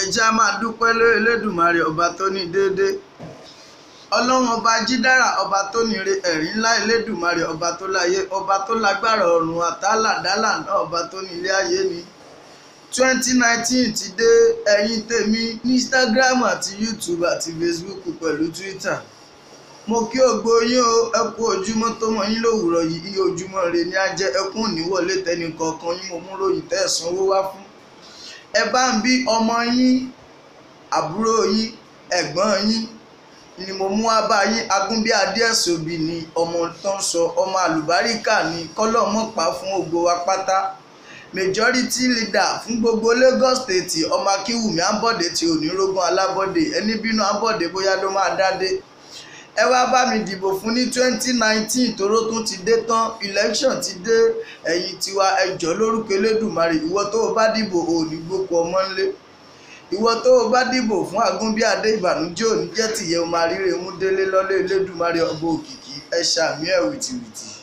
ẹjẹ́ á máa dúpẹ́ lórí elédùnmarè ọba tó ní déédéé ọlọ́run ọba jídára ọba tó níre ẹ̀rí ńlá elédùnmarè ọba tó láyé ọba tó lágbára ọ̀run àtàlàdálà náà ọba tó ní ilé ayé ni twenty nineteen ti dé ẹ̀yin tèmi ní instagram àti youtube àti facebook pẹ̀lú twitter mo kí ògbó yín o ẹ kú ojúmọ́ tó mọ́ yín lówùrọ̀ yìí iye ojúmọ́ rẹ ní á jẹ́ ẹkún òníwọlé tẹnì kọ̀ọ̀kan yín mo mú ròyìn tẹ́ ẹ̀ sanwó wá fún ẹ bá ń bí ọmọ yín àbúrò yín ẹ̀gbọ́n yín ni mo mú wá bá yín agúnbíadé ẹ̀sọ́bì ni ọmọ tó ń sọ ọmọ àlùbáríkà ni kọ́lọ́mọ́pá fún ògo wa pátá majority leader fún gbogbo Lagos state ọmọ akínwùmí abọ́dé tí onírógún alábọ́dé ẹni bínú abọ́dé bóyá ló máa dádé ẹ wá bá mi dìbò fún ní twenty nineteen toró tún ti dé tán election ti dé ẹ̀yìn tiwa ẹjọ́ lórúkọ elédùnmarè ìwọ tó o bá dìbò ò ní gbókò ọmọ ńlẹ̀ ìwọ tó o bá dìbò fún agúnbíadé ìbànújẹ́ òní jẹ́ tìyẹ́ o máa ríre mú délé lọ́lé elédùnmarè ọba òkìkí ẹ ṣàmì ẹ̀ wìtìwìtì.